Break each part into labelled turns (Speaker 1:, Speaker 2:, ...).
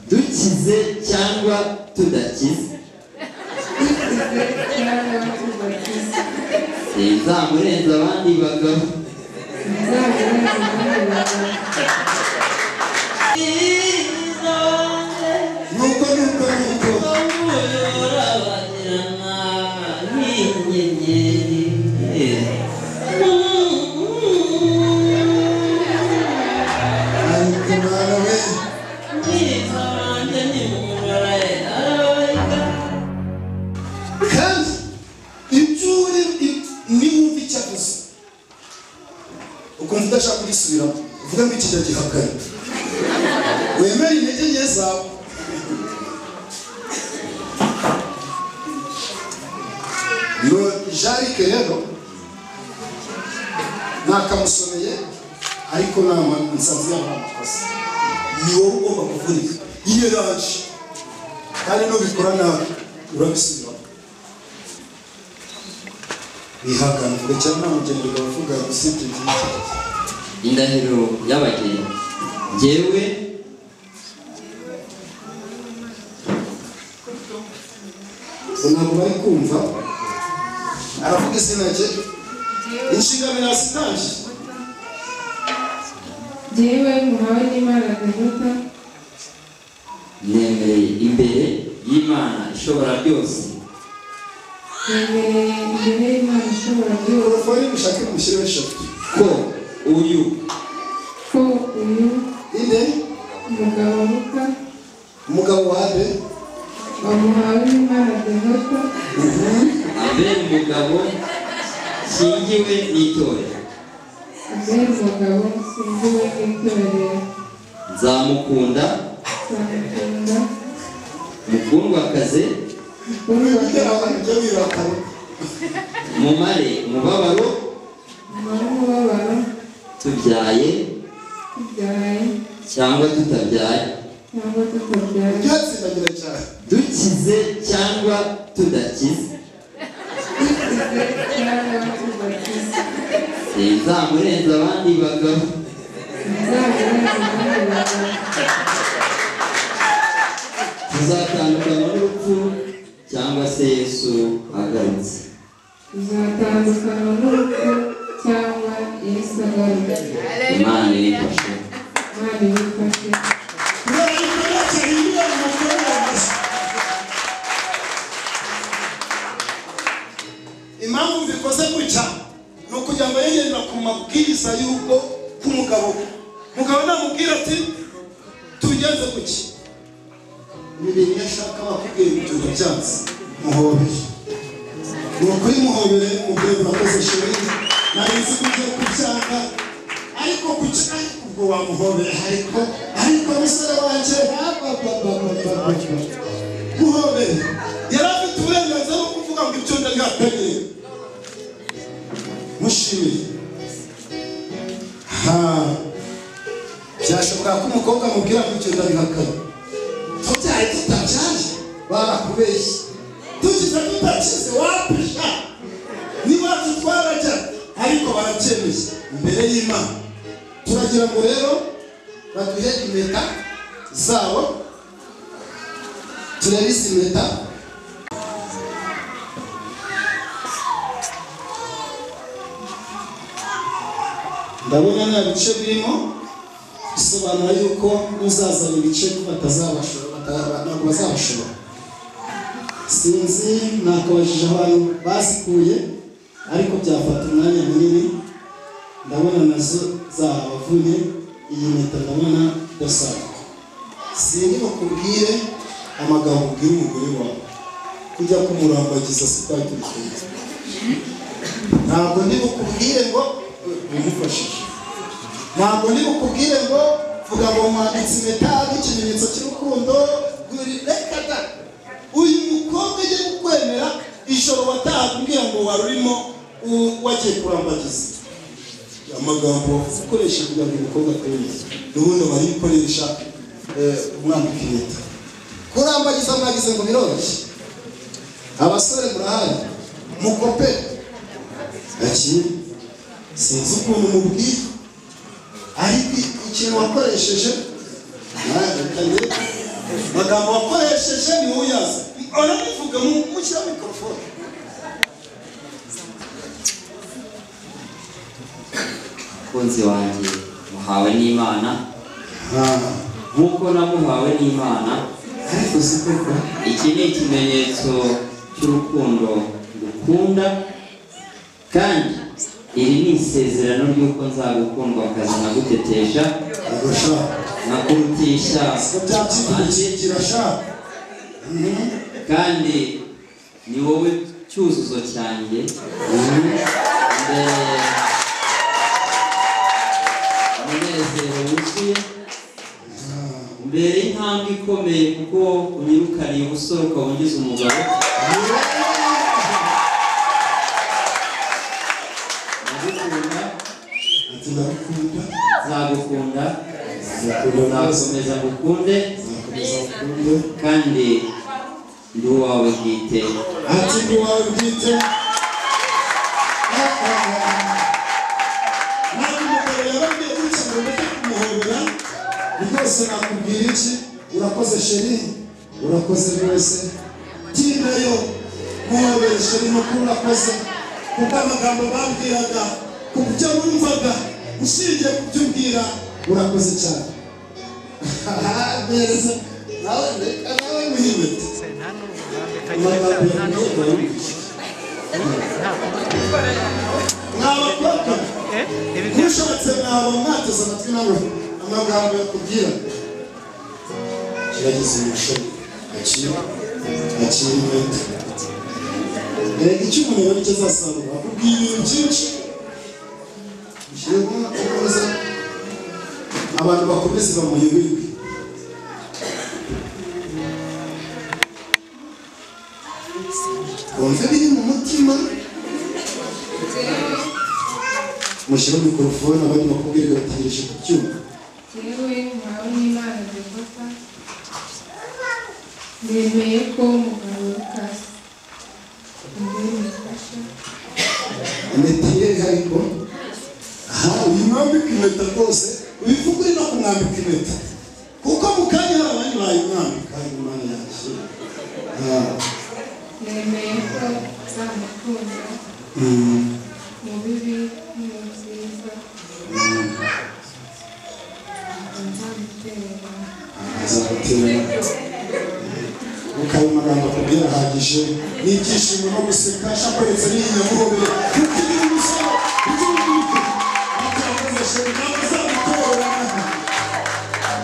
Speaker 1: dukize cyangwa tudakize
Speaker 2: cyangwa tubakize
Speaker 1: izamurenza abandi bagabo
Speaker 2: muzamurenze abandi bagabo
Speaker 1: nuko nuko nuko
Speaker 3: ariko mwana we kandi ibyo uri niba wumva icyo avuze ukumva udashaka kugisubiramo uvuga ngo iki ndagihagarika wemere intege nke zawe iyo jarike rero nakamusomeye ariko nama nsanze yabaye amakosa ni wowe ugomba kuvunika iyo raje kandi nubikora nabi urabisubiramo bihagana ugakira nta mugeni bavuga usibye byinshi
Speaker 1: indahiro y'abageni jyewe
Speaker 3: ntabwo bari kumva aravuga izina rye inshingano yasitangiye
Speaker 2: jyewe muhawe n'imana ntimuta
Speaker 1: nemereye imbere y'imana ishobora byose
Speaker 2: yemereye imbere y'imana ishobora byose
Speaker 3: porofoni mushake mushyireho eshatu
Speaker 1: ko uyu
Speaker 2: ko uyu
Speaker 3: ine
Speaker 2: mugabo muta
Speaker 3: umugabo wade
Speaker 2: wa muhawe n'imana ntimuta
Speaker 1: abera umugabo nshingiwe n'itorero
Speaker 2: abera umugabo singiwe n'itorero
Speaker 1: nzamukunda
Speaker 2: nzamukunda
Speaker 1: mukundwakaze
Speaker 2: mukundwa
Speaker 3: abantu ujya wirakana
Speaker 1: mumare umubabaro
Speaker 2: nyuma y'umubabaro
Speaker 1: tubyaye
Speaker 2: tubyaye
Speaker 1: cyangwa tutabyaye
Speaker 2: cyangwa tutabyaye
Speaker 3: byatsindagira cyane
Speaker 1: dukize cyangwa tudakize
Speaker 2: cyangwa tubakize
Speaker 1: izamurenza abandi bagabo
Speaker 2: muzamurenze abandi bagabo
Speaker 1: tuzatandukana n'urupfu cyangwa se yesu agarutse
Speaker 2: uzatandukana n'urupfu cyangwa yesu agarutse
Speaker 1: imana ibifashe
Speaker 2: imana ibifashe
Speaker 3: urareba ntacyo hindura mu mugore wawe impamvu mbikoze gutya ni ukugira ngo yegerera ku mabwiriza y'uko k'umugabo we mugabo namubwira ati tugenze gutya bibiri iyo ashaka bakubwira ibitunda byanze muhobere ni ukuri muhobere mubwire murakoze sheri nari nzi ko ugiye kubyanga ariko kuki ariko ubwo wamuhobera ariko ariko musore wanjye bababababababa muhobere yari afite uburenganzira bwo kuvuga ngo ibyo ndagapenye mushimire ha byashoboka ko umukobwa amubwira ngo ibyo ndabihakana tubyaye tutabyaye barakubeshye tugize tutakize wapisha n'iwacu twarajya ariko barabyemeye imbere y'imana turagira ngo rero baduhe impeta zabo turebe izi mpeta ndabona nta bice birimo bisobanura yuko uzazana ibice ko batazabashobora bata- ntabwo bazabashobora sinzi nakabajije abantu bazikuye ariko byafata umwanya munini ndabona nazo zahavuye iyi mpeta ndabona idasanzwe sinzi bakubwire amagambo ubwira umugore wawe kujya kumurambagiza si bwakurikiye ntabwo ndi bukubwire ngo bimufashije ntabwo ndi bukubwire ngo vuga ngo mwanditse impeta nk'ikimenyetso cy'urukundo guri reka da uyu mukobwa ugiye kukwemera ijoro wataha kumbwira ngo wari urimo u- wagiye kurambagiza amagambo ukoresha kugira ngo uyu mukobwa akwemere n'ubundi bari gukoresha eh, umwana ukireta kurambagiza mwagize ngo biroroshye abasore murahari mukope ati sinzi ukuntu mubwira ariko ikintu wakoresheje ntabwo magambo wakoresheje ni uyaza urabivuga mu- mushyira mikorofone
Speaker 1: mukunzi wanjye muhawe n'imana nk'uko namuhawe n'imana
Speaker 3: ariko si koko
Speaker 1: iki ni ikimenyetso cy'urukundo ngukunda kandi iri ni isezerano ry'uko nzagukundwa nkazanagutetesha
Speaker 3: ubwo sha
Speaker 1: nkakurutisha
Speaker 3: ko byabyikurikira sha Mhm.
Speaker 1: kandi ni wowe cyuzuzo cyanjye Ndi umunezero wuzuye mbere y'intambwe ikomeye kuko unyirukaniye umusore ukaba ungize umugabo ndagukunda
Speaker 3: ati ndagukunda
Speaker 1: nzagukunda
Speaker 3: nzakunda rwose
Speaker 1: nzakomeza ngukunde
Speaker 3: nzakomeza ngukunde
Speaker 1: kandi ndi uwawe bwite
Speaker 3: ati ndi wawe bwite ntabwo umugabo yarambwiye gutya ngo ndeke kumuhobera rwose nakubwira iki urakoze sheri urakoze rwose tindayo muhobere sheri nuko urakoze kuko amagambo bambwiraga ku byo numvaga ushingiye ku byo umbwira urakoze cyane neza nawe reka nawe wihibete amagambo yakuyeho mwabakobwa ntushatse mwaba mwateze amatwi nawe amagambo yakubwira kirageze umuco akiri akiri inkweto erega icyo umuntu yari icyo azasarura akubwiye ibintu byinshi ushyiremo akomeza abantu bakomeze bamuyoberwe wumve biri mu mutima mushyira mikorofone abandi bakubwirwa bategereje ku cyuma
Speaker 2: yewe ntawe n'imana zifata nemeye ko umugabo w'akazi imbere mufasha
Speaker 3: metiyeri ariko aha uyimwambika impeta rwose ubivuga uri no kumwambika impeta kuko mu kanya hari abandi bayimwambika imana yakira Ah,
Speaker 2: nemeye ko nzamukunda
Speaker 3: mm,
Speaker 2: mu bibi no mu byiza nzamutera
Speaker 3: azagutera ukaba amagambo akubwira ahagije n'ibyishimo no guseka shakweretse n'inyamuhobere kuko iri umusoro iby'ubwite atangaje nawe uzamutorana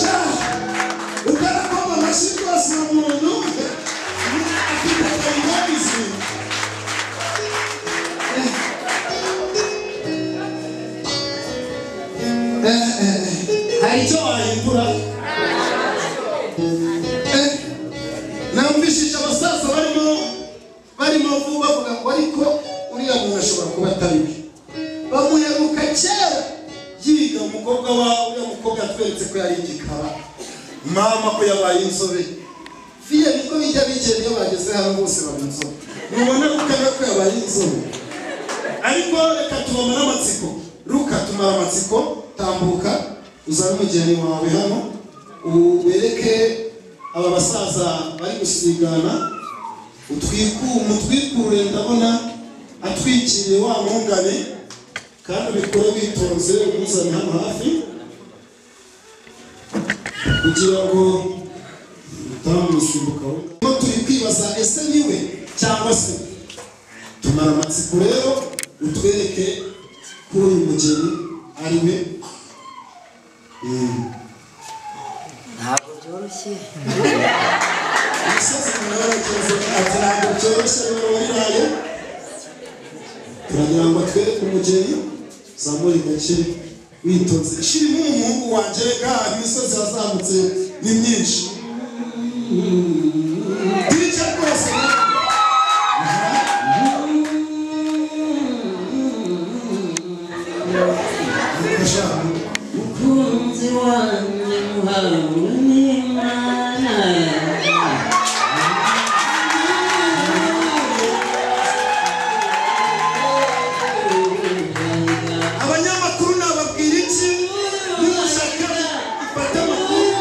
Speaker 3: sha ukarakoma amashyi rwose na muntu afite akayibagizi hari icyo wahindura namvishije abasaza barimo barimo vuba bavuga ngo ariko uriya muntu ashobora kuba atari we bamuheruka kera yiga umukobwa wawe uriya mukobwa yatweretse ko yari igikara mama ko yabaye inzobe fiye niko bijya bigenda iyo bageze hano bose baba inzobe ntubona rukana ko yabaye inzobe ariko reka tubamara amatsiko ruka tumara amatsiko tambuka uzane umugeni wawe hano u- wereke aba basaza bari gusigana utwiku umutwikurure ndabona atwikiriye wa mwungane kandi ubikore witonze umuzane hano hafi kugira ngo utamusimbuka we Iyo turi kwibaza ese ni we cyangwa se tumara amatsiko rero utwereke ko uyu mugeni ari we Mm.
Speaker 4: ntabwo byoroshye
Speaker 3: Umusaza mwaragenze ati ntabwo byoroshye rero wariraye turagira ngo atwereke umugeni zamura gake witonze shirimo umuhungu wanjye reka imisozi yazamutse ni myinshi turica rwose Ashaka.
Speaker 1: mukunzi wanjye muhabura n'imana
Speaker 3: abanyamakuru nababwira iki mushaka ifata amakuru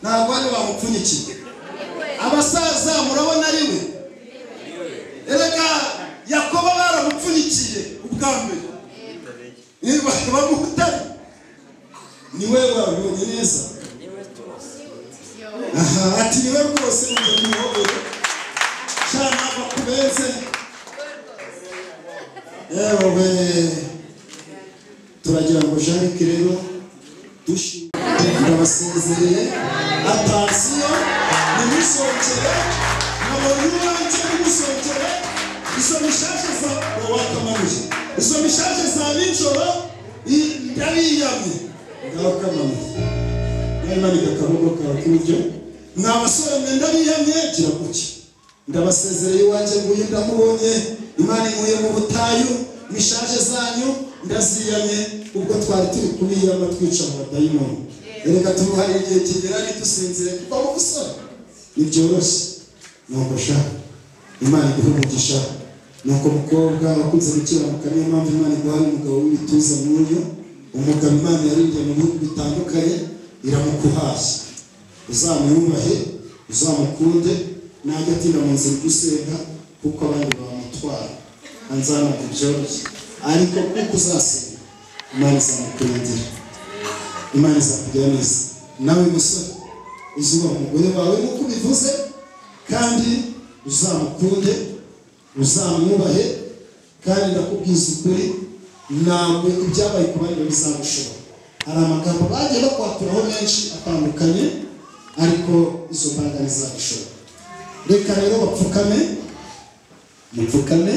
Speaker 3: yapfunyikiye abasaza murabona ari we erega yakobo baramupfunyikiye ubwa mbere niba bamutari ni we wabibonye neza aha ati ni we rwose urugero muhobere cyane abakubenze yewe turagira ngo jean rero dushimire ndabasezereye atansiyo ntimusongere nabonye umwanya ntimusongere izo mishaje za wakamanuye izo mishaje za nijoro i- ndariyamye ndabakamanuye nawe manika akaboko kawe k'iburyo ni abasore mwe ndariyamye gira gutya ndabasezereye iwanjye nguye ndamubonye imana inkuye mu butayu mishaje zanyu ndaziyamye ubwo twari turi kubiyama twica mu badayimoni reka tumuhare igihe kigera ntidusinzire kuko ari umusore ntibyoroshye nuko shaka imana iguhe umugisha nuko mukobwa wakunze gukiranuka niyo mpamvu imana iguhaye umugabo w'ibituza nk'uyu umugabo imana yaringiye mu bihugu bitandukanye iramukuhashya uzamwubahe uzamukunde najya atinda mu nzira ujya usenga kuko abandi bamutwara anzana kubyoroshye ariko kuko uzasenga imana izamukurindira imana izakujya neza nawe musore uzubaha umugore wawe nk'uko ubivuze kandi uzamukunde uzamwubahe kandi ndakubwiza ukuri ntabwo ibyabaye ku bandi bizagushobora hari amagambo bagiye bakwaturaho menshi atandukanye ariko izo mbaraga ntizagushobora reka rero bapfukame mupfukame